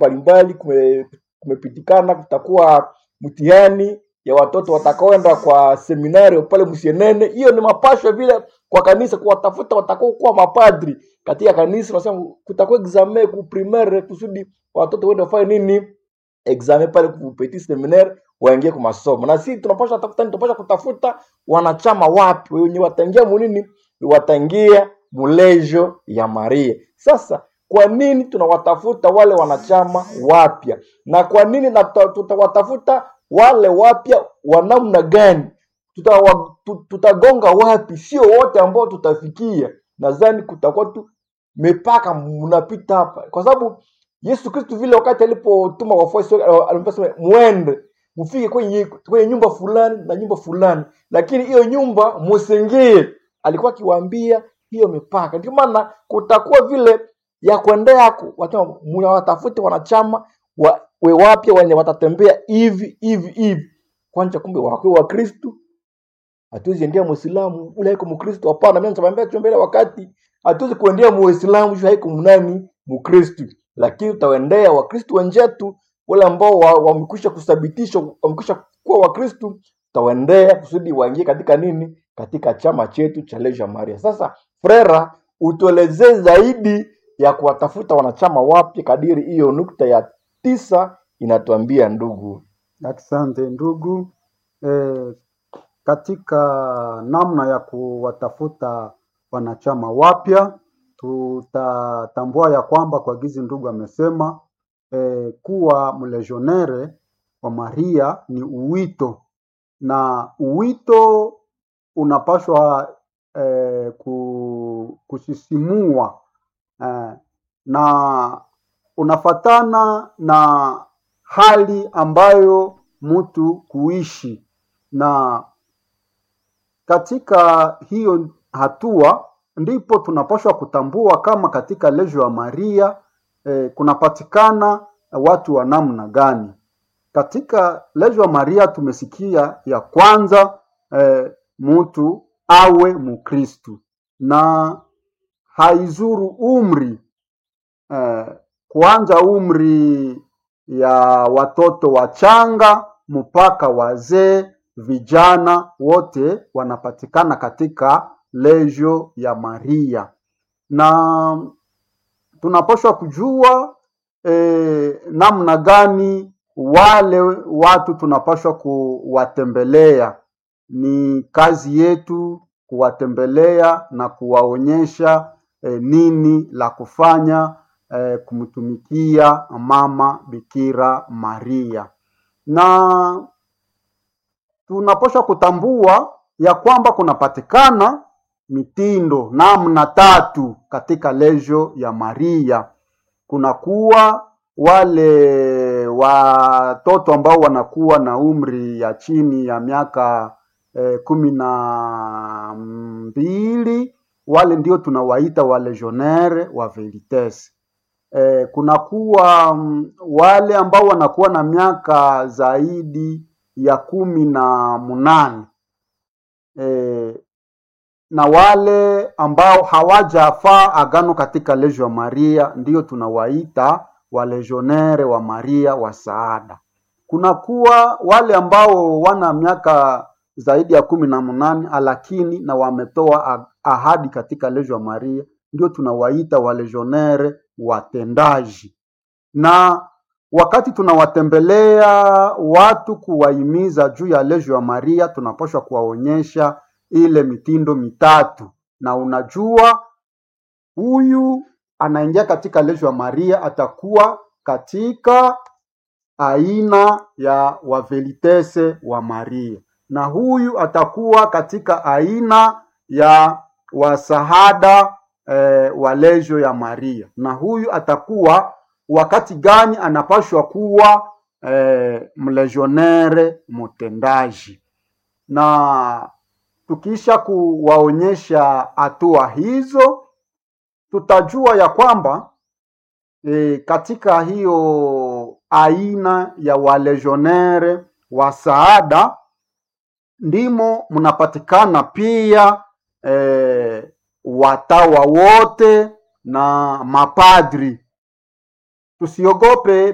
mbalimbali kume, kumepitikana kutakuwa mtihani ya watoto watakaoenda kwa seminari pale Msienene. Hiyo ni mapasho vile kwa kanisa kuwatafuta watakao kuwa mapadri katika kanisa. Nasema kutakuwa examen ku primaire kusudi watoto wende wafanye nini examen pale ku petit seminaire waingie kwa masomo, na sisi tunapaswa tafuta, tunapaswa kutafuta wanachama wapi wenye wataingia munini, wataingia mulejo ya Maria. Sasa kwa nini tunawatafuta wale wanachama wapya, na kwa nini na tuta- tutawatafuta wale wapya wa namna gani? Tutawa- tu- Tutagonga wapi? Sio wote ambao tutafikia. Nadhani kutakuwa tu mipaka mnapita hapa, kwa sababu Yesu Kristo vile wakati alipotuma wafuasi wake al- aliposema mwende mfike kwenye kwenye nyumba fulani na nyumba fulani, lakini hiyo nyumba musingie, alikuwa akiwaambia hiyo mipaka. Ndio maana kutakuwa vile ya kuendeako, wasema mnawatafuta wanachama wa, we wapya wenye watatembea hivi hivi hivi. Kwanza kumbe wakiwa wa Kristo hatuwezi endea muislamu ule haiko mkristo hapana mimi nitamwambia tu mbele wakati hatuwezi kuendea muislamu juu haiko mnani mkristo lakini tutaendea wakristo wenzetu wale ambao wa- wamekwisha kuthabitisha wamekwisha kuwa wakristo tutawaendea kusudi waingie katika nini katika chama chetu cha Leisure Maria sasa frera utuelezee zaidi ya kuwatafuta wanachama wapya kadiri hiyo nukta ya tisa inatuambia ndugu Asante ndugu. E, katika namna ya kuwatafuta wanachama wapya tutatambua ya kwamba kwa gizi ndugu amesema e, kuwa mlegionere wa Maria ni uwito na uwito unapaswa e, ku, kusisimua e, na unafatana na hali ambayo mtu kuishi na katika hiyo hatua ndipo tunapaswa kutambua kama katika lejo ya Maria eh, kunapatikana watu wa namna gani. Katika lejo ya Maria tumesikia ya kwanza eh, mtu awe Mkristu na haizuru umri eh, kuanza umri ya watoto wachanga mpaka wazee, vijana wote wanapatikana katika lejo ya Maria, na tunapaswa kujua eh, namna gani wale watu tunapaswa kuwatembelea. Ni kazi yetu kuwatembelea na kuwaonyesha eh, nini la kufanya eh, kumtumikia mama Bikira Maria, na tunapaswa kutambua ya kwamba kunapatikana mitindo namna tatu katika lejo ya Maria. Kunakuwa wale watoto ambao wanakuwa na umri ya chini ya miaka eh, kumi na mbili, wale ndio tunawaita walegionnaire wa veritas. Eh, kunakuwa mm, wale ambao wanakuwa na miaka zaidi ya kumi na munane eh, na wale ambao hawajafaa agano katika lejo ya Maria ndio tunawaita walegionnaire wa Maria wa saada. Kunakuwa wale ambao wana miaka zaidi ya kumi na munane lakini na wametoa ah- ahadi katika lejo ya Maria ndio tunawaita walegionnaire watendaji na wakati tunawatembelea watu kuwahimiza juu ya lejo ya Maria, tunapaswa kuwaonyesha ile mitindo mitatu, na unajua huyu anaingia katika lejo ya Maria atakuwa katika aina ya wavelitese wa Maria, na huyu atakuwa katika aina ya wasahada eh, wa lejo ya Maria, na huyu atakuwa wakati gani anapashwa kuwa eh, mlegionnaire mtendaji. Na tukisha kuwaonyesha hatua hizo, tutajua ya kwamba e, katika hiyo aina ya walegionnaire wa saada ndimo mnapatikana pia e, watawa wote na mapadri. Tusiogope